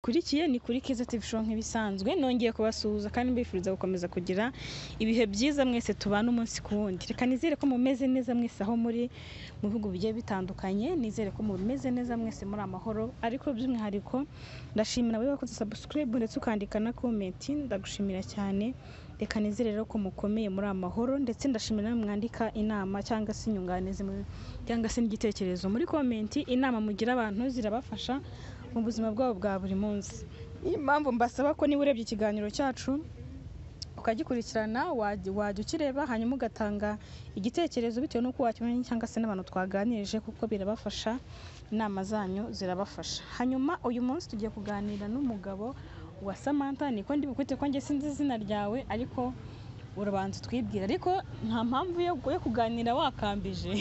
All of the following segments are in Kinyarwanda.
mukurikiye ni kuri Keza TV show nk'ibisanzwe nongeye kubasuhuza kandi mbifuriza gukomeza kugira ibihe byiza mwese tubana umunsi ku wundi reka nizere ko mumeze neza mwese aho muri mu bihugu bigiye bitandukanye nizere ko mumeze neza mwese muri amahoro ariko by'umwihariko ndashimira wowe wakoze subscribe ndetse ukandika na comment ndagushimira cyane reka nizere rero ko mukomeye muri amahoro ndetse ndashimira namwe mwandika inama cyangwa se inyunganizi mu- cyangwa se n'igitekerezo muri comment inama mugira abantu zirabafasha mu buzima bwabo bwa buri munsi impamvu mbasaba ko niba urebye ikiganiro cyacu ukagikurikirana wajya wajya ukireba hanyuma ugatanga igitekerezo bitewe n'uko wakimenye cyangwa se n'abantu twaganirije kuko birabafasha inama zanyu zirabafasha hanyuma uyu munsi tugiye kuganira n'umugabo wa Samantha niko ndi bukwite ko njye sinzi izina ryawe ariko urabanza utwibwira ariko nta mpamvu yo yo kuganira wakambije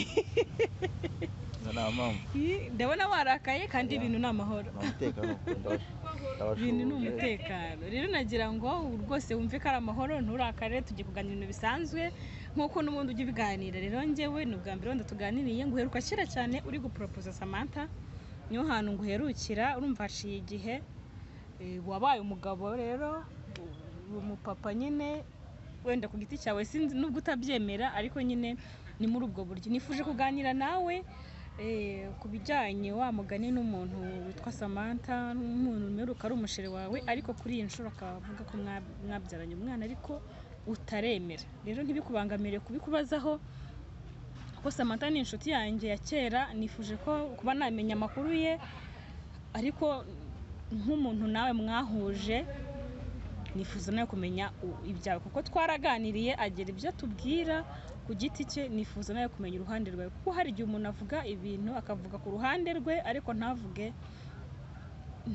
nta mpamvu ndabona warakaye kandi ibintu ni amahoro ni umutekano ibintu ni umutekano rero nagira ngo rwose wumve ko ari amahoro nturakare tugiye kuganira ibintu bisanzwe nk'uko n'ubundi ujya ubiganira rero njyewe ni ubwa mbere wenda tuganiriye nguheruka kera cyane uri guporopoza samantha niho hantu nguherukira urumva haciye igihe Eh, wabaye umugabo rero uwo mupapa nyine wenda ku giti cyawe sinzi nubwo utabyemera ariko nyine ni muri ubwo buryo nifuje kuganira nawe eh, ku bijyanye wa mugani n'umuntu witwa Samantha n'umuntu umeruka ari umusheri wawe ariko kuri iyi nshuro akaba avuga ko mwa- mwabyaranye umwana ariko utaremera rero ntibikubangamire kubikubazaho kuko Samantha ni inshuti yanjye ya kera nifuje ko kuba namenya amakuru ye ariko nk'umuntu nawe mwahuje nifuza nawe kumenya u- ibyawe kuko twaraganiriye agira ibyo atubwira ku giti cye nifuza nawe kumenya uruhande rwawe kuko hari igihe umuntu avuga ibintu akavuga ku ruhande rwe ariko ntavuge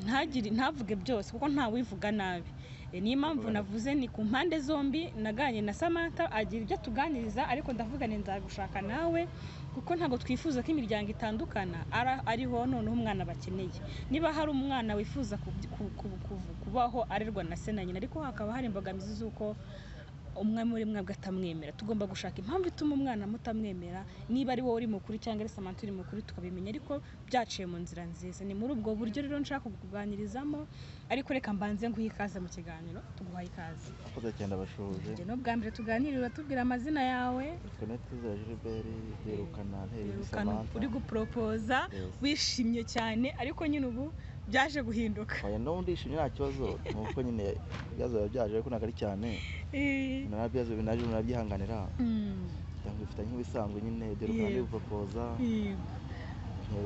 ntagire ntavuge byose kuko ntawivuga nabi E, niyo mpamvu navuze ni ku mpande zombi naganye na Samantha agira ibyo atuganiriza ariko ndavuga ni nzagushaka nawe kuko ntabwo twifuza ko imiryango itandukana ara- ariho noneho umwana bakeneye niba hari umwana wifuza kubyi- ku- ku- ku- kubaho arerwa na se na nyina ariko hakaba hari imbogamizi z'uko umwe muri mwebwe atamwemera tugomba gushaka impamvu ituma umwana mutamwemera niba ari wowe uri mukuru cyangwa ari samantha uri mukuru tukabimenya ariko byaciye mu nzira nziza ni muri ubwo buryo rero nshaka kukuganirizamo ariko reka mbanze nguhe ikaze mu kiganiro tuguhaye ikaze akoze cyane abashoje njye n'ubwa mbere tuganirira uratubwira amazina yawe tukanatizera gilbert birukana nteri wirukana uri samantha guporopoza Yes. wishimye cyane ariko nyine ubu byaje guhinduka oya no ndishimye nta kibazo ni uko nyine ibibazo biba byaje ariko ntabwo ari cyane Eh, nabyo binaje munabyihanganira mm, cyangwa bifitanye nk'ibisanzwe nyine birukana Yego. n'ibupropoza eh,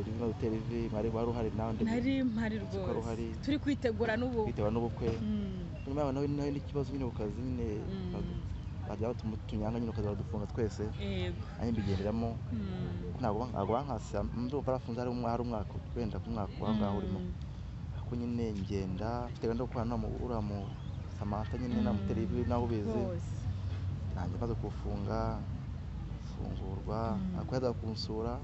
rimwe gutera ivi mwari wari uhari nawe nari mpari ko rwose ruhari. turi kwitegura n'ubu kwiteba n'ubukwe Mm, nyuma yaho nawe nawe n'ikibazo nyine bukazi nyine mm, bajya batunyanga nyine ukaza badufunga twese yego, nanjye mbigenderamo mm, ntabwo ntabwo bankasa ndumva barafunze hari umwa- hari umwaka wenda ku mwaka aho ngaho urimo mm, ariko nyine ngenda bitewe no kubana uriya mu samata nyine Mm. namutera ivi nawe ubizi rwose nanjye maze kufunga fungurwa Mm. ariko yaza kunsura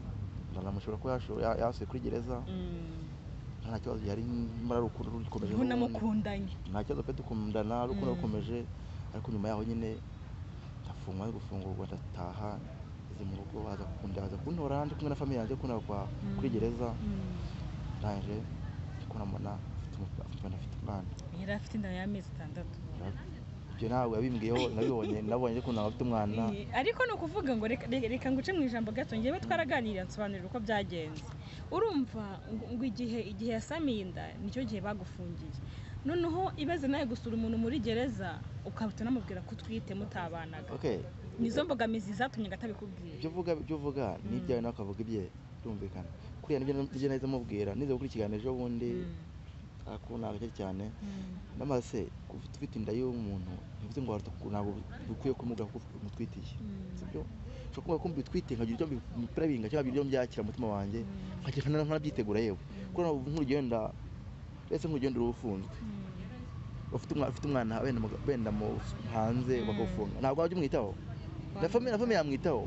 ndamushobora kuba yasho- ya- yasuye kuri gereza Mm, nta kibazo yari muri urukundo rukomeje ubu n'ubundi. namukundanye nta kibazo pe dukundana Mm. urukundo rukomeje ariko nyuma yaho nyine ndafungwa nari gufungurwa ndataha ngeze mu rugo baza kunda baza kuntora ndi kumwe na famiye yanjye kuna kwa Mm. kuri gereza Mm, ndangije ndi kubona afite umu- afite umwana afite umwana yari afite inda y'amezi atandatu ibyo ntabwo yabimbwiyeho nabibonye nabonye ko ntabwo afite umwana Eh, ariko ni ukuvuga ngo reka, reka, reka nguce mu ijambo gato ngewe twaraganiriye nsobanurira uko byagenze urumva ngo- ngo igihe igihe yasamiye inda nicyo gihe bagufungiye noneho ibaze nawe gusura umuntu muri gereza ukahita unamubwira ko utwite mutabanaga okay nizo mbogamizi zatumye ngatabikubwira ibyo uvuga ibyo uvuga ni ibyawe nawe ukavuga ibye birumvikana kuriya nibyo nibyo nahise mubwira nize gukora ikiganiro ejo bundi akuna agake cyane n'amase kuva ufite inda y'umuntu ntibivuze ngo waratu- ntabwo bikwiye kumuga kuko umutwitiye sibyo ushobora kuvuga ko mbitwite nkagira ibyo mbipira binga cyangwa ibyo mbyakira mu mutima wanjye nkagira nkana nkanabyitegura yewe kuri ubu nk'urugenda ndetse nk'urugendo rufunzwe ufite umwana ufite umwana wenda mu- wenda mu hanze Mm. bakagufunga ntabwo wajya umwitaho na fami na fami yamwitaho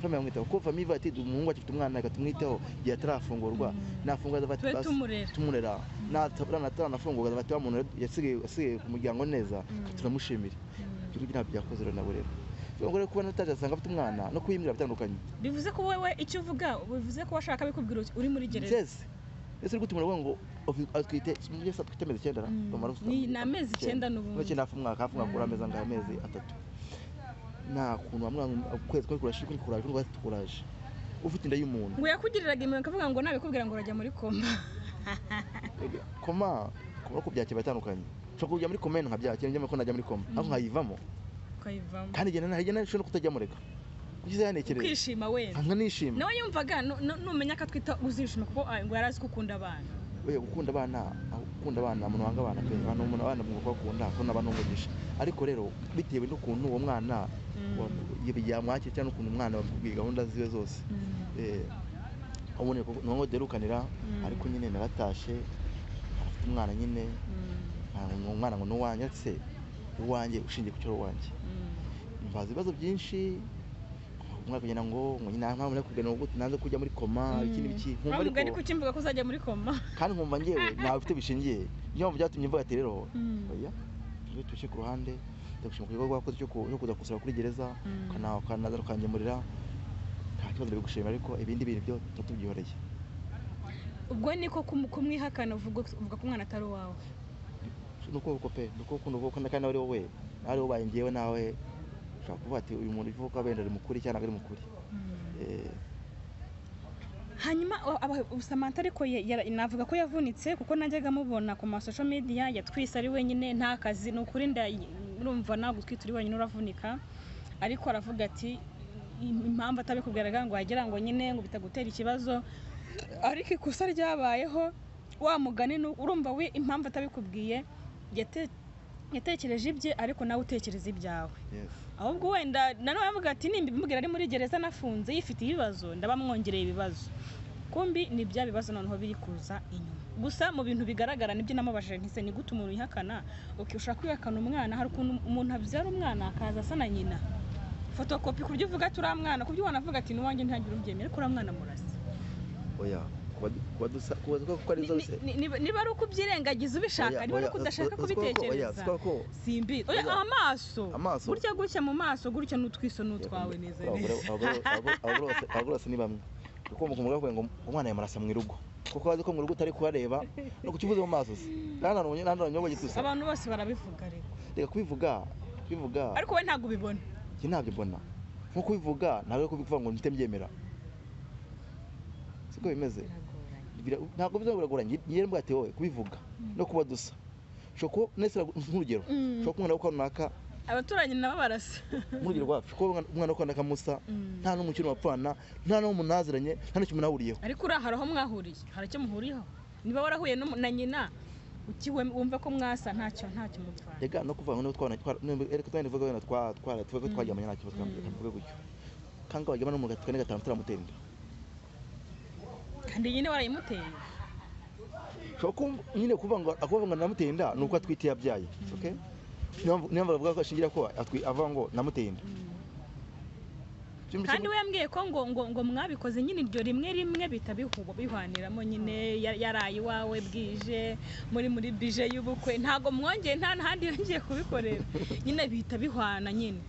fami yamwitaho ko fami ivuga ati umuhungu wacu afite umwana reka tumwitaho igihe atarafungurwa Mm. nafungura azafata tube basi- tumurera tumurera natanafunguka bati wa muntu yasigaye yasigaye ku muryango neza Mm. turamushimira Mm. igihugu ntabyo byakoze rero nabo rero rero rero kuba nataje asanga afite umwana no kuyimira bitandukanye bivuze ko wowe icyo uvuga bivuze ko washaka bikubwira uti uri muri gereza byeze ese uri gutuma uravuga ngo ofi- ah, twite muri saa twite amezi icyenda Mm. tumara gusa- Ni- ni amezi icyenda n'ubundi. icyenda hafi umwaka hafi umwaka uri amezi angahe amezi atatu nta kuntu wamwanga ukwezi kwe kurashije kuri kuraje uri rwatsi kuraje ufite inda y'umuntu ngo yakugiriraga impanuka avuga ngo nabikubwira ngo urajya muri koma koma koma ku byakira biratandukanye ushobora kujya muri komene nkabyakira njyamo ko najya muri koma ariko nkayivamo ukayivamo kandi igihe nahagera nshobora no kutajya mureka ugize yanekereye ukishima wenda nkanishima nawe yumvaga nu- nu- numenya ko atwita uzishima kuko ah, ngo yari azi ko ukunda abana oya gukunda abana aho gukunda abana umuntu wanga abana pe abantu umuntu abana mu kubakunda ko n'abana umugisha ariko rero bitewe n'ukuntu uwo mwana Mm. wa- yamwakira cyangwa n'ukuntu umwana bamubwiye gahunda ziwe zose Eh, ubona ko ni wowe uderukanira Mm. ariko nyine naratashe afite umwana nyine nta- ni umwana ngo ni uwanjye ariko se uwanjye ushingiye ku cyo ari uwanjye mbaza ibibazo byinshi umwaka ugenda ngo ngo nyine nta mpamvu nari kuganira ngo nanze kujya muri koma iki n'ibiki nkumva ntabwo ari ariko kukimvuga ko uzajya muri koma kandi nkumva ngewe ntawe ufite bishingiye niyo mpamvu byatumye mvuga ati rero Mm. oya iyo tuje ku ruhande ndagushima ku gikorwa wakoze cyo ku- cyo kuza gusura kuri gereza Mm. ukana- ukanaza ukangemurira nta kibazo ndabigushimira ariko ibindi bintu byo tubyihoreye ubwo niko kumu- kumwihakana uvuga uvuga ko umwana atari uwawe ni ukuboko pe ni ukuboko ni ukuboko kandi ari wowe ari wowe ngewe nawe ushobora kuvuga ati uyu muntu uvuga ko wenda ari mukuri cyangwa ntabwo ari mukuri Eh, hanyuma o- aba- Samantha ariko ye- yara- navuga ko yavunitse kuko najyaga amubona ku masosho media yatwise ari wenyine nta kazi ni ukuri nda urumva nta gutwita uri wenyine uravunika ariko aravuga ati "Im- impamvu atabikubwiraga ngo wagira ngo nyine ngo bitagutera ikibazo ariko ikosa ryabayeho wa mugani ni uko- urumva we impamvu atabikubwiye yate- yatekereje ibye ariko nawe utekereza ibyawe yes. ahubwo wenda nanone avuga ati nimba imubwira ari muri gereza anafunze yifite ibibazo ndabamwongereye ibibazo kumbi ni bya bibazo noneho biri kuza inyuma gusa mu bintu bigaragara nibyo namubajije ntise ni gute umuntu yihakana ukishaka kwihakana umwana hari ukuntu umuntu abyara umwana akaza asa na nyina fotokopi ku buryo uvuga ati uriya mwana ku buryo wanavuga ati n'uwanjye ntihagire ubyemera ko uriya mwana murasa oya kuba- kuba dusa kuba dusa kuko ari Ni- zo ni- ni- niba- niba ari uko ubyirengagiza ubishaka Oya, niba ari oya, uko si- udashaka si- si ko- oya, kubitekereza si ko- ko- simbi oya Oya. amaso Amaso. gutya gutya mu maso gutya n'utwiso n'utwawe neza abagore neza abagore- abagore- abagore bose- abagore bose ni bamwe kuko mu kumugore bavuga ngo umwana yamurasa mu irugo kuko bazi ko mu rugo utari kuhareba no kukivuze mu maso se ntananonye ntananonye bagitusa abantu bose barabivuga ariko reka kubivuga kubivuga ariko we ntabwo ubibona njye ntabyo mbona nko kubivuga ntabwo ari kubivuga ngo mpite mbyemera siko bimeze biragoranye Bira- ntabwo biza biragoranye yewe mbwa ati wowe kubivuga no kuba dusa ushobora kuba nese nk'urugero Mm. ushobora kuba umwana wo kwa runaka abaturanyi nabo barasa nk'urugero wacu ushobora kuba umwana- umwana wo kwa runaka musa Mm. nta n'umukino wapfana nta n'uwo munaziranye nta n'icyo munahuriyeho ariko uriya hari aho mwahuriye hari icyo muhuriyeho niba warahuye n'umu- na nyina ukiwe wumva ko mwasa ntacyo ntacyo mupfana rega no kuvuga ngo niba twana twa- niba- erega twana nivuga wenda twa twara tuvuge ko twaryamanye nta kibazo twambwira tuvuge gutyo kanga wajyama no mu gatatu kane gatanu turamutera inda kandi nyine warayimuteye ushobora kumva nyine kuvuga ngo akuvuga ngo namuteye inda ni uko atwite yabyaye okay niyo mpamvu- niyo mpamvu bavuga ko ashingira ko atwi avuga ngo namuteye inda Kimwe kandi kimwe- we yambwiye ko ngo ngo ngo mwabikoze nyine iryo rimwe rimwe bihita bihu- bihwaniramo nyine ya- yaraye iwawe bwije muri muri bije y'ubukwe ntabwo mwongeye nta n'ahandi yongeye kubikorera nyine bihita bihwana nyine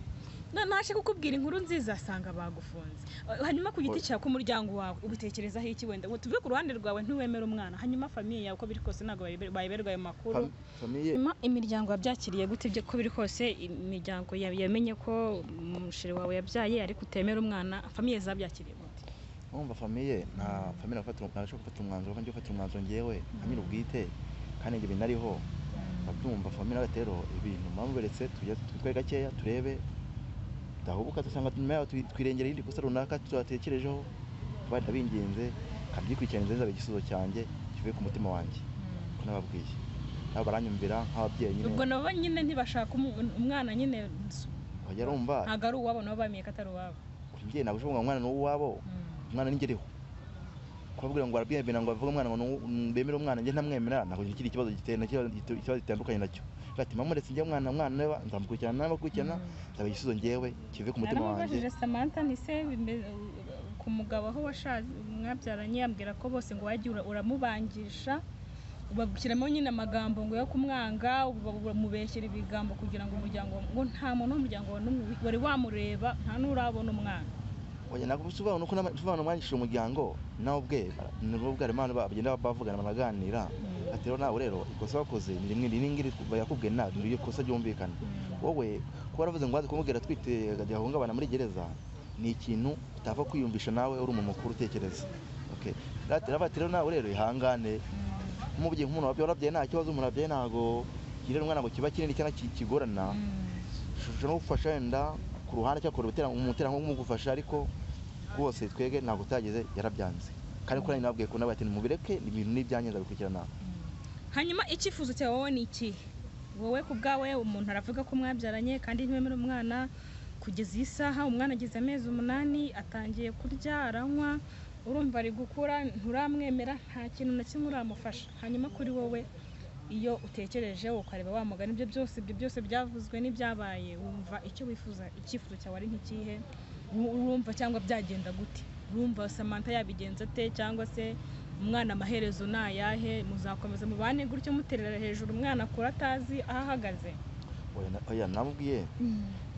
Na- nashe kukubwira inkuru nziza asanga bagufunze Eh, hanyuma ku giti cyawe ku muryango wawe ubitekerezaho iki wenda Ngo tuve ku ruhande rwawe ntiwemere umwana hanyuma famiye yawe uko biri kose ntabwo bayiber- bayiberwa ayo makuru fam- famiye Hanyuma imiryango yabyakiriye gute ibyo ko biri kose imiryango ya- yamenye ko umusheri wawe yabyaye ariko utemera umwana famiye zabyakiriye gute wumva famiye nta famiye nafata nashobora gufata umwanzuro kandi gufata umwanzuro ngewe nka nyiri ubwite kandi ibyo bintu ariho ndabyumva famiye nawe rero ibintu mwamuberetse tujya twe gakeya turebe dahubuka dusanga nyuma yaho twi- twirengera irindi kosa runaka tuzatekerejeho abandi ndabinginze kabyikurikirana nziza igisubizo cyange kivuye ku mutima wanjye ko nababwiye nabo baranyumvira nk'ababyeyi nyine ubwo nabo nyine ntibashaka umu- umwana nyine wajya urumva ntabwo ari uwabo nabo bamenye ko atari uwabo buri mubyeyi ntabwo ushobora ngo umwana ni uwabo umwana ningeriho kubabwira ngo arabwiyemera ngo bavuge umwana ngo ni- mm, bemere umwana njye ntamwemera ntabwo ni ikindi kibazo giteye nacyo- gito- ikibazo gitandukanye nacyo Ushobora ati mama uretse njye umwana umwana niba nzamukurikirana n'abakurikirana nzaba igisubizo ngewe kive ku mutima wanjye naramubajije samantha ntise ku mugabo aho washaje mwabyaranye yambwira ko bose ngo wajya ura- uramubangisha ubashyiramo nyine amagambo ngo yo kumwanga uba- uramubeshyera ibigambo kugira ngo umuryango ngo nta muntu w'umuryango wawe n'umwe wari wamureba nta n'urabona umwana oya ntabwo bisobanura uko bisobanura umwandikisha umuryango nawe ubwe nibo ubwe harimo abantu bagenda bavugana banaganira ati rero nawe rero ikosa wakoze ni rimwe iri ngiri yakubwiye nabi ni iryo kosa ryumvikana wowe kuba waravuze ngo waze kumubwira atwite akajya ahungabana muri gereza ni ikintu utapfa kwiyumvisha nawe uri umuntu mukuru utekereza Okay. Rati ravuga ati rero nawe rero ihangane nk'umubyeyi nk'umuntu wabyaye warabyaye nta kibazo umuntu wabyaye ntabwo kirera umwana ngo kiba kinini cyangwa ki- kigorana ushobora no gufasha wenda ku ruhande cyangwa kureba umuterankunga umugufasha ariko rwose twebwe ntabwo utageze yarabyanze kandi kuri nabwiye ko nawe ati mubireke ni ibintu n'ibyanjye ndabikurikirana hanyuma icyifuzo cyawe wowe ni iki wowe ku bwawe umuntu aravuga ko mwabyaranye kandi ntiwemere umwana kugeza iyi saha umwana ageze amezi umunani atangiye kurya aranywa urumva ari gukura nturamwemera nta kintu na kimwe uramufasha hanyuma kuri wowe iyo utekereje ukareba wa mugani ibyo byose ibyo byose byavuzwe n'ibyabaye wumva icyo wifuza icyifuzo cyawe ari nk'ikihe Wu- urumva cyangwa byagenda gute urumva samantha yabigenza ate cyangwa se umwana amaherezo ni ayahe muzakomeza mubane gutyo muterera hejuru umwana akura atazi aho ahagaze oya na- oya namubwiye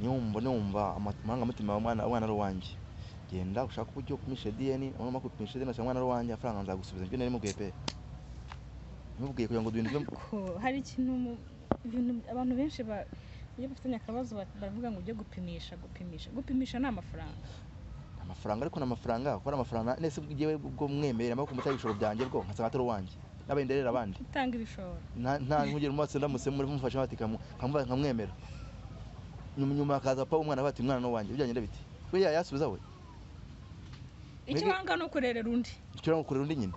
niyo wumva numva amarangamutima y'umwana umwana ari uwanjye genda ushaka uburyo upimisha diyeni wamara kupimisha diyeni ugasanga umwana ari uwanjye amafaranga nzagusubiza ibyo nari mubwiye pe mubwiye kugira ngo duhindure ko hari ikintu mu- ibintu abantu benshi ba- iyo bafitanye akabazo ba- baravuga ngo ujye gupimisha gupimisha gupimisha ni amafaranga amafaranga ariko ni amafaranga kuko ari amafaranga nese ngewe ubwo mwemerera amaboko mutari ibishoro byanjye bwo nkasanga atari uwanjye n'abenderera abandi utanga ibishoro nta nta nkugera umunsi ndamutse muri mufashe bati kamu- kamubaza nkamwemera nyuma nyuma hakaza pa umwana bati umwana ni uwanjye byagenda bite we yasubiza we icyo Mbega- wanga ni ukurerera undi ushobora gukorera undi nyina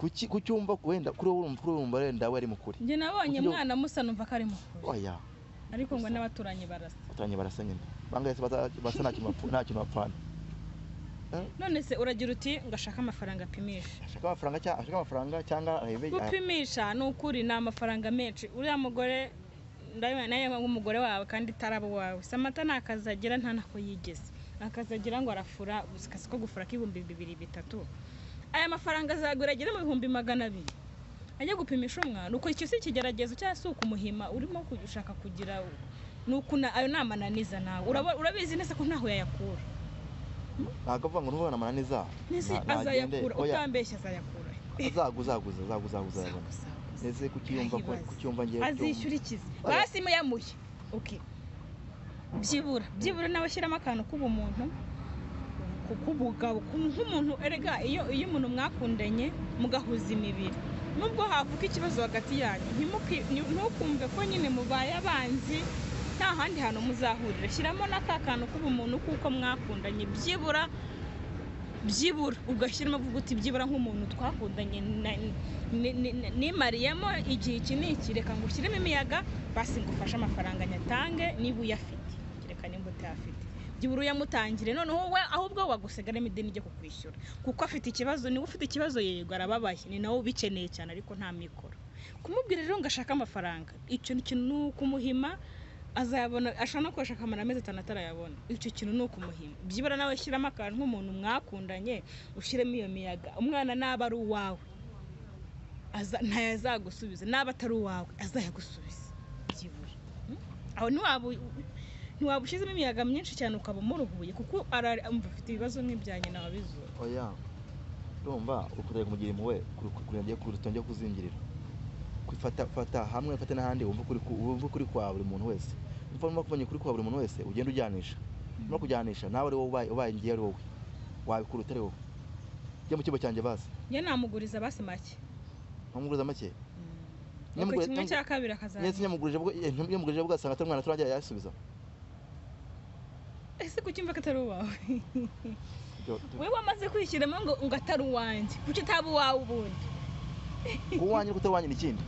kuki kucyumva wenda kuri wowe urumva kuri wowe urumva wenda we ari mukuri njye nabonye Uburyo- mwana musa numva ko ari mukuru oya ariko ngo n'abaturanyi barasa batangiye barasa nyina bangaye se bata- basa nta kintu bapfu- nta kintu bapfana none se uragira uti ngo ashake amafaranga apimisha ashaka amafaranga cyangwa ashaka amafaranga cyangwa arebe gupimisha ni ukuri ni amafaranga menshi uriya mugore ndabibona nawe nk'umugore wawe kandi itaraba uwawe samata nta kazi agira nta nako yigeze akazi agira ngo arafura gusa akazi ko gufura k'ibihumbi bibiri bitatu aya mafaranga azagura agere mu bihumbi magana abiri ajya gupimisha umwana uko icyo si ikigeragezo cyangwa se ukumuhima urimo ku- ushaka kugira ni ukuna- ayo ni amananiza nawe Uraba- urabizi neza ko ntaho yayakura ntabwo avuga ngo n'umwana amananiza nese na- azayakura nagende- oya. utambeshya azayakura azaguzaguza azaguzaguza yabona ese kucyumva ko- Ntayibaze. kucyumva ngiye azishyura ikizi Oya. basi muyamuye okay byibura byibura nawe shyiramo akantu k'ubumuntu ku- k'ubugabo ku- nk'umuntu erega iyo iyo umuntu mwakundanye mugahuza imibiri nubwo havuka ikibazo hagati yanyu ntimuki- ni- ntukumve ko nyine mubaye abanzi nta handi hantu muzahurira shyiramo n'aka kantu k'ubumuntu kuko mwakundanye byibura byibura ugashyiramo uvuga uti byibura nk'umuntu twakundanye na- ni- ni- ni- nimariyemo igihe iki ni iki reka ngo ushyiremo imiyaga basi ngo ufashe amafaranga nyatange niba uyafite reka nimba utayafite byibura uyamutangire noneho we ahubwo wagusigaramo ideni ryo kukwishyura kuko afite ikibazo niwe ufite ikibazo yego arababaye ni nawe ubikeneye cyane ariko nta mikoro kumubwira rero ngo ashake amafaranga icyo kintu ni ukumuhima azayabona ashobora no kubashaka amara amezi atanu atarayabona icyo kintu ni ukumuhima byibura nawe shyiramo akantu nk'umuntu mwakundanye ushyiremo iyo miyaga umwana naba ari uwawe aza- ntayazagusubiza naba atari uwawe azayagusubiza byibura Mm? aho ntiwaba u- ntiwaba ushyizemo imiyaga myinshi cyane ukaba umuruhuye kuko ara- umva afite ibibazo nk'ibyanjye nawe bizura oya urumva ukutari kumugira impuhwe kurenga ku rutonde kuzingirira kwifata fata hamwe fata n'ahandi wumva ukuri ku- wumva ukuri kwa buri muntu wese umva niba kubonye ukuri kwa buri muntu wese ugenda ujyanisha no kujyanisha nawe ari wowe ubaye- ubaye ngiye ari wowe wabikura utari wowe jya mu kigo cyanjye basi njye namuguriza basi make nkamuguriza make Uko Nyamugure- kimwe cya kabiri nyese akazajya nyamugurije bwo eh, nyamugurije bwo asanga atari umwana turangira yasubiza ese kucyumva ko atari uwawe Ibyo- wowe wamaze kwishyiramo ngo ngo atari uwanjye kuki utaba uwawe ubundi kuba uwanjye no kutari uwanjye ni ikindi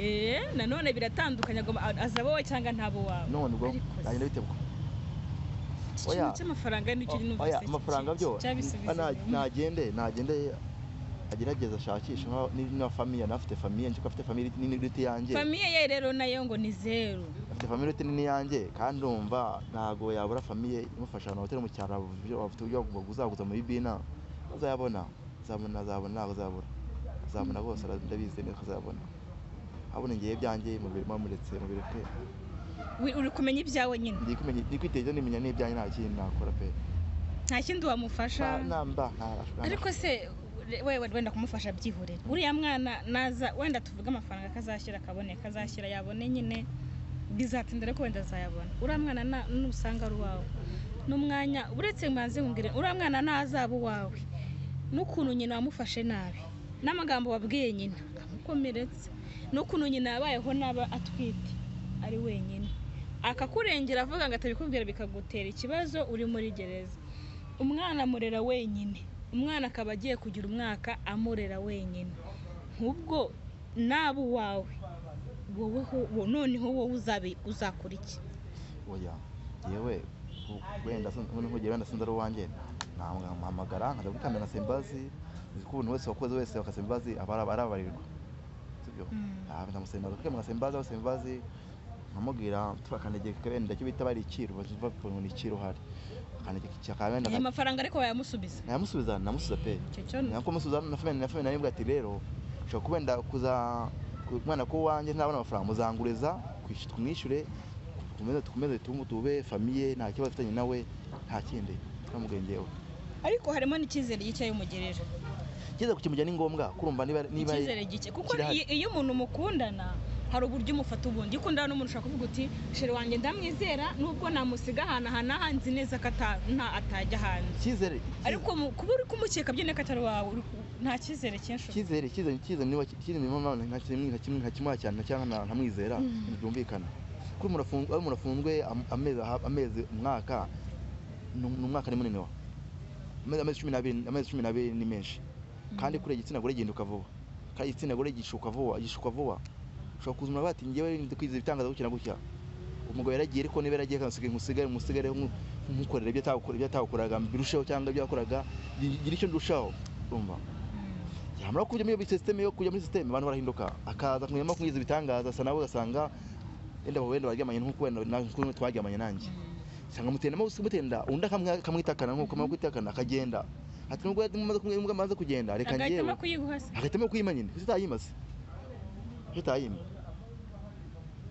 eee nanone biratandukanye agomba azaba wowe cyangwa ntaba uwawe none ubwo Ariko se- byagenda bite bwo iki oya. kintu cy'amafaranga nicyo O- numvise oya ki- amafaranga ki- byo cyabisubiza ana- ibintu. nagende nagende agerageza ashakisha nka- ni- na famiye nafite famiye nzi ko afite famiye nini iruta iyanjye famiye ye rero nayo ngo ni zeru afite famiye iruta nini iyanjye kandi umva ntabwo yabura famiye imufasha ahantu hoteli mu cyaro bafite uburyo buzaguza muri bina azayabona azabona azabona ntabwo azabura azabona bose ndabizi neza ko azabona abona ngewe byanjye mubiri mwamuretse mubireke wi- uri kumenya ibyawe nyine ndi kumenya ndi kwiteza nimenya n'ibyanjye nta kindi nakora pe nta kindi wamufasha Nta- namba ntarashobora ariko se re- wewe wenda kumufasha byihorera uriya mwana naza wenda tuvuge amafaranga akazashyira akaboneka azashyira yabone nyine bizatinda ariko wenda azayabona uriya mwana na- nusanga ari uwawe n'umwanya uretse mbanze nkubwire uriya mwana nazaba uwawe n'ukuntu nyina wamufashe nabi n'amagambo wabwiye nyina amukomeretse n'ukuntu nyina yabayeho n'aba atwite ari wenyine akakurengera avuga ngo atabikubwira bikagutera ikibazo uri muri gereza umwana amurera wenyine umwana akaba agiye kugira umwaka amurera wenyine nk'ubwo naba uwawe wowe ho- wo- noneho wowe uzabe uzakora iki oya yewe wenda nkugera wenda sinzi ari uwanjye namuhamagara nkajya gutambira na sembazi uzi ko umuntu wese wakoze wese wakase imbabazi aba ara- arabarirwa sibyo Mm. Ah, ndamusembaza kuko yamuha sembazi aho sembazi nkamubwira turakandagiye ku kabendera icyo bita bari ikiro bavuga ngo ni ikiro uhari akandagiye ku kabendera aya aka- mafaranga ariko wayamusubiza nayamusubiza namusubiza pe icyo cyo nako musubiza na famille na famille naribwa ati rero ushobora kuba wenda kuza ku- umwana ko wanjye ntabona amafaranga muzanguriza kwish- tumwishyure tukomeze tukomeze tumu- tube famiye nta kibazo afitanye nawe nta kindi namubwiye ngewe ariko harimo n'icyizere gike y'umugerera kigeze kukimujya ni ngombwa kurumva niba niba icyizere gike kuko kirahari. iyo- iyo umuntu mukundana hari uburyo umufata ubundi iyo ukundana n'umuntu ushaka kuvuga uti shere wanjye ndamwizera nubwo namusiga ahantu aha n'aha nzi neza ko ata- nta- atajya hanze icyizere ariko mu- kuba uri kumukeka byene ko atari wawe uri ku- nta cyizere cyinshi icyizere icyizere icyizere niba icyizere niba mwana nta kimwe nta kimwe nta kimwe cyane nta cyangwa nta- ntamwizera Mm. ntibyumvikana kuri umuntu afunzwe aho umuntu afunzwe am- amezi aha- amezi umwaka ni ni umwaka ni munini wa amezi amezi cumi n'abiri amezi cumi n'abiri ni menshi kandi kure igitsina gore gihinduka vuba kandi igitsina gore gishuka vuba gishuka vuba ushobora kuza umuntu bati ngewe ndi kwiza ibitangaza gutya na gutya umugabo yaragiye ariko niba yaragiye kandi usigaye musigare musigare nk'umukorera ibyo atakorera ibyo atakoraga birushaho cyangwa ibyo yakoraga gira icyo ndushaho urumva yamara kujya muri iyo sisiteme yo kujya muri sisiteme abantu barahinduka akaza kunyuramo kwiza ibitangaza asa nawe ugasanga wenda wenda baryamanye nk'uko wenda na- nk'uko twaryamanye nanjye usanga mutenamo mutenda undi akamwa- akamwitakana nk'uko amwitakana akagenda ati nubwo yamaze kumwe- nubwo amaze kugenda reka agahitamo ngewe kuyiguha se agahitamo kuyima nyine kuko utayima se kuko utayima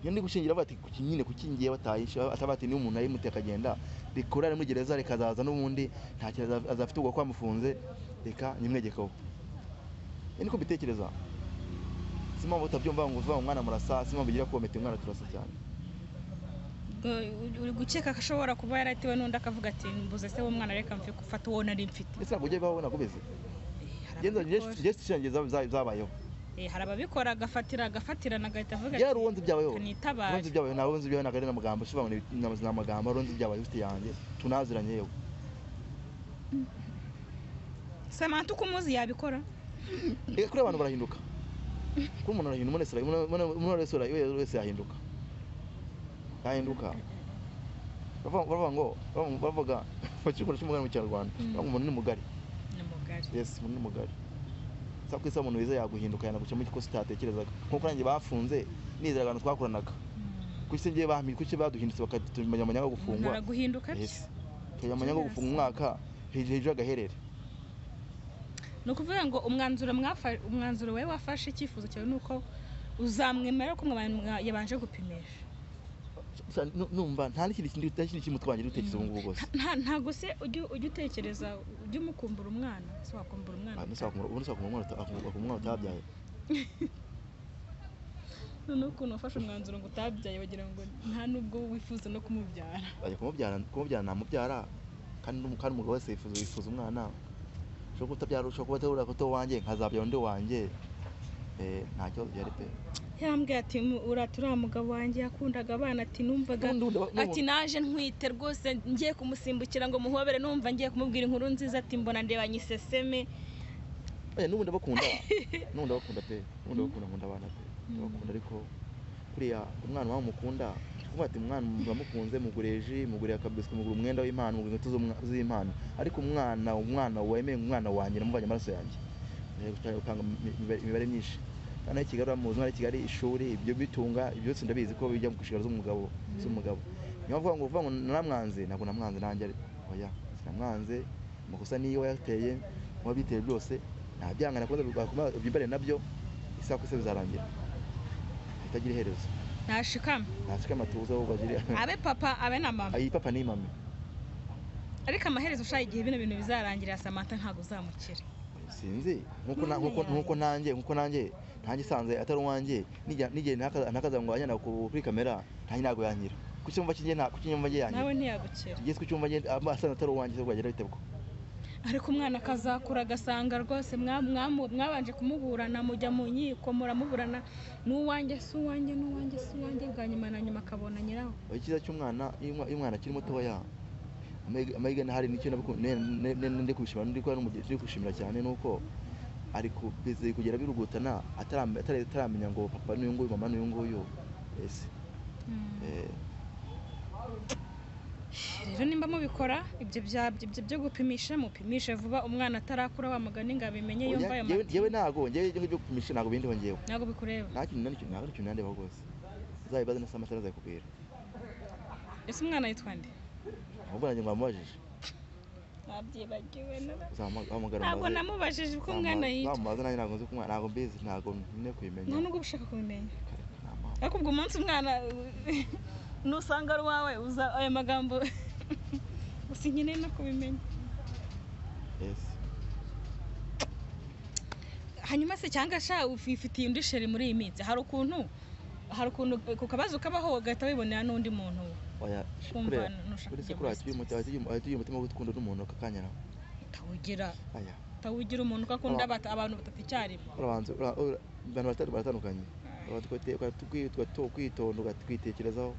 iyo ndi gushingira bati kuki nyine kuki ngiye batayisha ataba ati niba umuntu ayimuteye akagenda rikora ari muri gereza rikazaza n'ubundi nta kintu aza- azafite ubwo kwamufunze reka nyimwegekeho iyo niko mbitekereza si mpamvu utabyumva ngo uvuga ngo umwana murasa si mpamvu ugira ko womete umwana turasa cyane Ubwo uri- uri gukeka ko ashobora kuba yaratiwe n'undi akavuga ati mbuze se w'umwana reka mfe gufata uwo nari mfite ndetse ntabwo ujya bibaho nakubizi Eh, hari ababikora. gesi shange zabayeho Eh, hari ababikora agafatira agafatirana agahita avuga yari uwonzi byabayeho kanitabare uronzi byabayeho nawe uronzi byabayeho ntabwo ari amagambo ushobora ni amagambo uronzi byabayeho ufite yanjye tunaziranye yewe samantha uko umuzi yabikora reka kuri abantu barahinduka kuri umuntu arahinduka umuntu wese ara- umuntu- umuntu- umuntu wese ara- umuntu wese yahinduka yahinduka Baravuga- baravuga ngo baravuga- bavuga bakikora cy'umugani mu kinyarwanda Mm. bavuga ngo umuntu ni mugari ni mugari yes umuntu ni mugari sabu kwisa umuntu wiza yaguhinduka yanagucamo ikosa utatekerezaga nkuko nanjye bafunze nizera abantu twakoranaga kuki se ngiye bahamye kuki baduhindutse bakatumenya amanyanga umuntu gufungwa araguhinduka bye yes tukamenya amanyanga Yes. gufunga umwaka hejuru hejuru y'agaherere ni ukuvuga ngo umwanzuro mwafa- umwanzuro wowe wafashe icyifuzo cyawe ni uko uzamwemera ko mwa- yabanje gupimisha Gusa nu- numva nta n'ikindi kintu nta n'ikindi kintu twangira utekereza ubu ngubu bwose nta ntabwo se ujya ujya utekereza ujya umukumbura umwana se wakumbura umwana ubundi ushaka kumenya umwana utabyaye noneho ukuntu wafashe umwanzuro ngo utabyaye wagira ngo nta n'ubwo wifuza no kumubyara ajya kumubyara kumubyara namubyara kandi n'umu- kandi umugabo wese yifuza yifuza umwana ushobora kuba utabyara ushobora kuba atabura kuto wanjye nkazabyara undi wanjye Eh, nta kibazo byari pe yambwiye ati "Mu- urata uriya mugabo wanjye yakundaga abana ati numvaga N'ubundi- n'ubundi- ati naje ntwite rwose ngiye kumusimbukira ngo muhobere numva ngiye kumubwira inkuru nziza ati mbona ndebanye iseseme Eh, n'ubundi bakunda n'ubundi bakunda pe n'ubundi bakunda nkunda abana pe bakunda ariko kuriya umwana wawe mukunda kuvuga ati umwana muramukunze mugurira ji mugurira akabiswi mugura umwenda w'impano mugura inkweto z'umwa- z'impano ariko umwana umwana wemeye umwana wanjye namuvanye amaraso yanjye Eh, guca- gutanga imi- imibare- imibare myinshi kandi aho i kigali uramuzi umwana i kigali ishuri ibyo bitunga ibyo byose ndabizi ko bijya mu nshingano z'umugabo z'umugabo niyo mpamvu ngo uvuga ngo naramwanze ntabwo namwanze nanjye ari- oya sinamwanze amakosa niyo yateye muba biteye byose nta byanga nakomeza bwakomeza ubyibare nabyo isaha ku isi bizarangira hatagira iherezo ntashikama ntashike amatuza ahubwo agire abe papa abe na mama ayi papa ni mama ariko amaherezo ushaye igihe bino bintu bizarangirira samantha ntabwo uzamukira sinzi nkuko None na- nkuko yaye. nkuko nanjye nkuko nanjye ntanjye isanze atari uwanjye nijya nijye ntakaza ntakaza ngo anyana ku- kuri kamera ntanjye ntabwo yankira ku cyumba kinjye nta ku cyumba nge yankira nawe ntiyagukira tugeze ku cyumba nge aba asanze atari uwanjye se bwagera bite bwo ariko umwana akazakura agasanga rwose mwa- mwamu- mwabanje kumuburana mujya mu nkiko muramuburana n'uwanjye si uwanjye n'uwanjye si uwanjye bwa nyuma na nyuma akabona nyirawo Oya, icyiza cy'umwana iyo umwa- iyo umwana akiri mutoya amahirwe amahirwe n'ahari nicyo nabiku- ne- ne- ne- ne- ndi kubishimira ndi kuba n'umugi- ndi kushimira cyane nuko ari ku bize kugera birugutana ataramenya atari- ataramenya ngo papa n'uyu nguyu mama n'uyu nguyu ese eh, rero nimba mubikora ibyo bya- ibyo byo gupimisha mupimishe vuba umwana atarakura wa mugani ngo abimenye yumva ayo oya, ngewe- matwi. ngewe ntago ngewe ibyo byo kupimisha ntago bindiho ngewe ntabwo bikureba nta kintu nani ntabwo ari ikintu nandeba rwose uzabibaze na samantha azakubwira ese umwana yitwa nde ahubwo nanjye mwamubajije nabyibagiwe uzahamagara ntabwo namubajije uko umwana yitwa wamubaza nanjye ntabwo nzi ko umwana- ntabwo mbizi ntabwo nyine kubimenya nta nubwo ushaka kubimenya Nta mpamvu. ariko ubwo umunsi umwana nusanga ari uwawe uza aya magambo gusa nkeneye no kubimenya yes hanyuma se cyangwa sha ufifitiye undi sheri muri iyi minsi hari ukuntu hari ukuntu ku kabazo kabaho ugahita wibonera n'undi muntu oya kumva kureba nushaka buri se kujya kuri muri ahita ugira umutima- ahita ugira- ahita ugira umutima wo gukunda undi muntu akakanya nawe utawugira aya utawugira umuntu uko akunda abata- abantu batatu icyarimwe urabanza ura- ura- abantu barata- baratandukanye Ura- twite- uka- twi- ugato- ukwitonda ugatwitekerezaho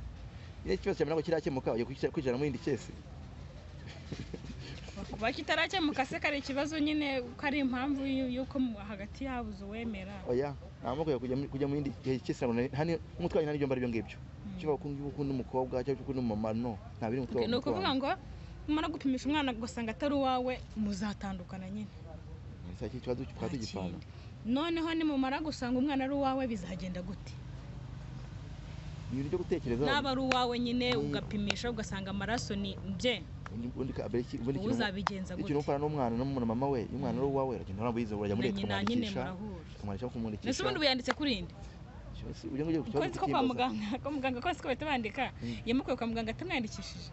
iyo ikibazo cyawe ntabwo kirakemuka ugiye kwicara- kwicara mu yindi cyese kuba kitarakemuka se kari ikibazo nyine ko ari impamvu y- y'uko mu- hagati yabuze uwemera oya nta mpamvu yo kujya mu- kujya mu yindi gihe cyose ntabwo nari- hani umutwaye nta n'ibyo mbara ibyo ngibyo Mm. cyangwa ukunda ukunda umukobwa cyangwa ukunda umumama no nta biri Okay, mutwaye ni ukuvuga ngo numara gupimisha umwana ugasanga atari uwawe muzatandukana nyine saa cy'iki kibazo tukaba tugipfana Nta kindi. noneho nimumara gusanga umwana ari uwawe bizagenda gute ni ibintu byo gutekereza naba ari uwawe nyine Mm. ugapimisha ugasanga amaraso ni bye ubundi ka- abere iki- ubundi ikintu- uzabigenza ikintu gute ukora n'umwana n'umuntu mama we iyo umwana ari uwawe uragenda uramubwiza urajya na muri leta nyina nyine ukamwandikisha murahura mbese ukamwandikisha kumwandikisha ubundi wiyanditse kuri inde Ese ujya ngo ujye ku uko kibazo nzi ko kwa cy'imbaza? muganga ko muganga kose ko bahita bandika Mm. yamukuye kwa muganga atamwandikishije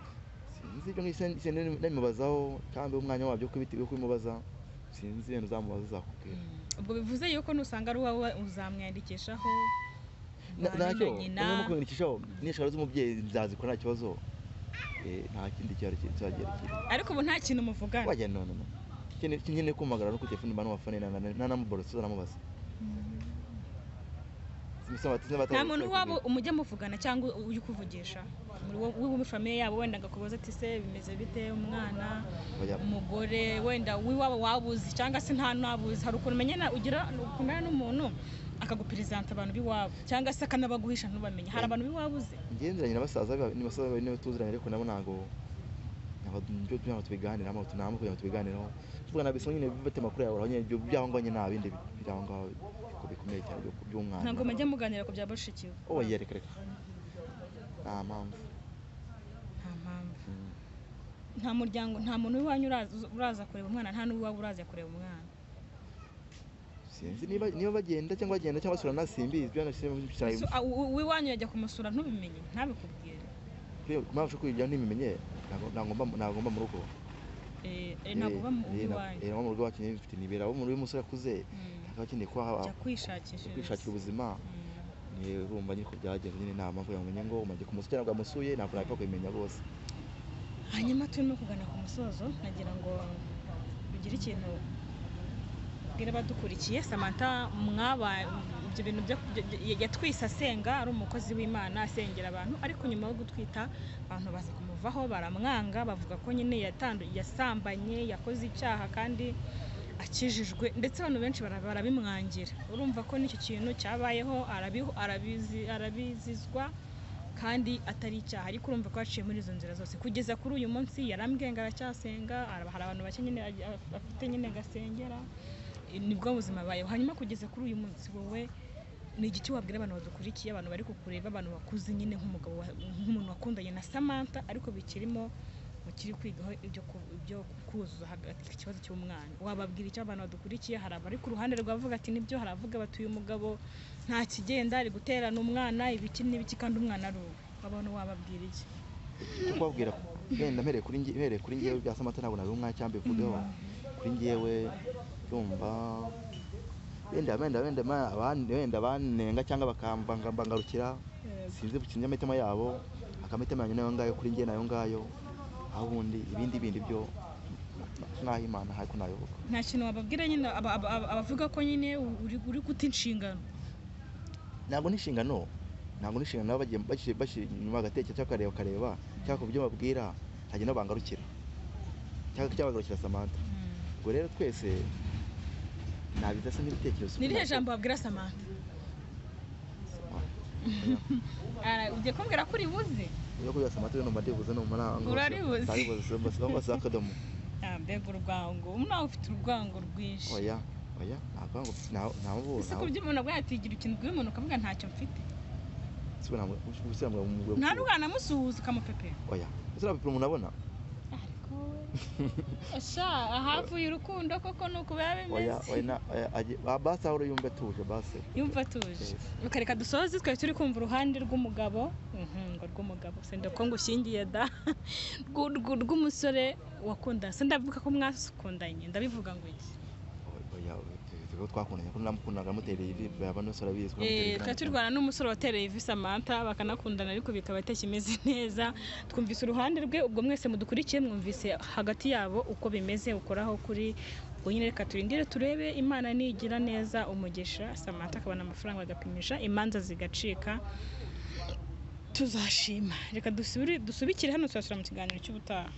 sinzi ibyo ngibyo sinzi- sinzi nabimubazaho kandi umwanya wabyo wo kubiti- wo kubimubaza sinzi ibintu uzamubaza uzakubwira ubwo bivuze yuko nusanga ari uwawe uzamwandikishaho Na- mubane ntacyo na nyina umuntu kumwandikishaho n'ishaka z'umubyeyi nzazikora nta kibazo Eh, nta kindi cyari cyagera kiri ariko ubu nta kintu muvugana wajya none no Kene- nyine kumagara no ku telefone mbana wafane na na namuborosa namubaza Simusaba ati nta muntu wabo umujya muvugana cyangwa ujya ukuvugisha muri wo- wowe muri famiye yabo wenda ngakubaza ati se bimeze bite umwana Oya. umugore wenda w'iwabo wabuzi cyangwa se nta ntabuzi hari ukuntu umenya ugira ukundana n'umuntu akaguperezanta abantu b'iwabo cyangwa se akanabaguhisha ntubamenye hari abantu b'iwabuze ngendanye na basaza ba- ni basaza bawe niba tuziranye ariko nabo ntabwo ntabwo nibyo ntabwo tubiganiraho ntabwo ntabwo kugira ngo tubiganireho tuvuga nabyo bisa nyine bifata amakuru yawe uraho nyine ibyo byaho ngaho nyine nta bindi biri aho ngaho biko bikomeye cyane byo- by'umwana ntabwo mujya muganira ku bya bashikiwe oh yeah reka reka nta mpamvu nta mpamvu Mm. nta muryango nta muntu w'iwanyu uraza- uraza kureba umwana nta n'uw'iwabo uraza kureba umwana sinzi niba niba bagenda cyangwa bagenda cyangwa basura nasimbizi byo Ese nashimye uw- uw- uw'iwanyu yajya kumusura ntubimenye ntabikubwire mpamvu yo kujya ntibimenye ntabwo ntabwo- ntabwo mba mu rugo Eh, eh, ntabwo uba mu Eh, ntabwo- uw'iwanyu eh, ntabwo mu rugo wakeneye bifite nibera abo mu rugo umusore akuze akaba akeneye kuba jya ha- kwishakira kwishakishiriza ubuzima Mm. niwe urumva nyine uko byagenze nyine nta mpamvu yamenye ngo umaze kumusukira ntabwo amusuye ntabwo napfa kubimenya rwose hanyuma turimo kugana ku musozo nagira ngo ugire ikintu ubwire abadukurikiye samantha mwaba ibyo bintu byo byo- yatwise asenga ari umukozi w'imana asengera abantu ariko nyuma yo gutwita abantu baza kumuvaho baramwanga bavuga ko nyine yatandu yasambanye yakoze icyaha kandi akijijwe ndetse abantu benshi bara- barabimwangira urumva ko n'icyo kintu cyabayeho arabiho arabizi- arabizizwa kandi atari icyaha ariko urumva ko yaciye muri izo nzira zose kugeza kuri uyu munsi yarambwenga aracyasenga araba- hari abantu bake nyine agi- af- afite nyine gasengera Eh, nibwo buzima bayeho hanyuma kugeza kuri uyu munsi wowe ni igiti wabwira abantu badukurikiye abantu bari kukureba abantu bakuze nyine nk'umugabo wa- nk'umuntu wakundanye na samantha ariko bikirimo mukiri kwigaho ibyo ku- ibyo kuzuza hagati ikibazo cy'umwana wababwira icyo abantu badukurikiye hari abari ku ruhande rwavuga ati nibyo hari abavuga batuye umugabo nta kigenda ari guterana umwana ibiki n'ibiki kandi umwana ari uwe abantu wababwira iki kubabwira wenda mpereye kuri njye mpereye kuri njyewe bya samata ntabwo nari umwacyambi mvugeho kuri njyewe urumva wenda wenda wenda ma- aban- wenda banenga cyangwa bakambangarukira sinzi sinzi amatima yabo akamitima yanjye nayo ngayo kuri njye nayo ngayo aho ubundi ibindi bindi byo naho imana ariko nayoboka nta kintu wababwira nyine aba- aba- aba- abavuga ko nyine uri uri guta inshingano ntabwo n'inshingano ntabwo n'inshingano baba bagiye bashyira bashyira inyuma agatekerezo cyangwa bakareba bakareba cyangwa ku byo babwira hagenda bangarukira cyangwa cyabagarukira samantha ubwo rero twese nabiza se n'ibitekerezo ni irihe jambo wabwira samantha Samantha. Ara- ugiye kumbwira ko uribuze Iyo kubwira samantha numva ndibuze numva nta- Uraribuze. ntaribuze cyangwa se akadomo Ah, mbega urwango nawe ufite urwango rwinshi oya oya ntabwo ese ku buryo umuntu abwaye atigira ikintu ubwira umuntu ukavuga ntacyo mfite nta ntabwo rwana musuhuza ukamupepera oya ese urapapuro umuntu abona ariko sha ahavuye urukundo koko ni uku biba oya bimeze oya na- oya ajye- ba- basi ahora yumva atuje basi yumva atuje ukareka dusoze twari turi kumva uruhande rw'umugabo Mhm, ngo rw'umugabo senda ko ngushyingiye da Rw'u- rw'u- rw'umusore wakunda se ndavuga ko mwakundanye ndabivuga ngo iki oya oya twakundanye ko namukundaga mutereye ivi baba nose arabizi ko namutereye Eh, ivi twari turi namukundaga. kurwana n'umusore watereye ivi Samantha bakanakundana ariko bikaba atakimeze neza twumvise uruhande rwe ubwo mwese mudukurikiye mwumvise hagati yabo uko bimeze ukoraho kuri ubwo nyine reka turindire turebe imana nigira neza umugisha Samantha akabona amafaranga agapimisha imanza zigacika tuzashima reka dusubire- dusubikire hano turasubira mu kiganiro cy'ubutaha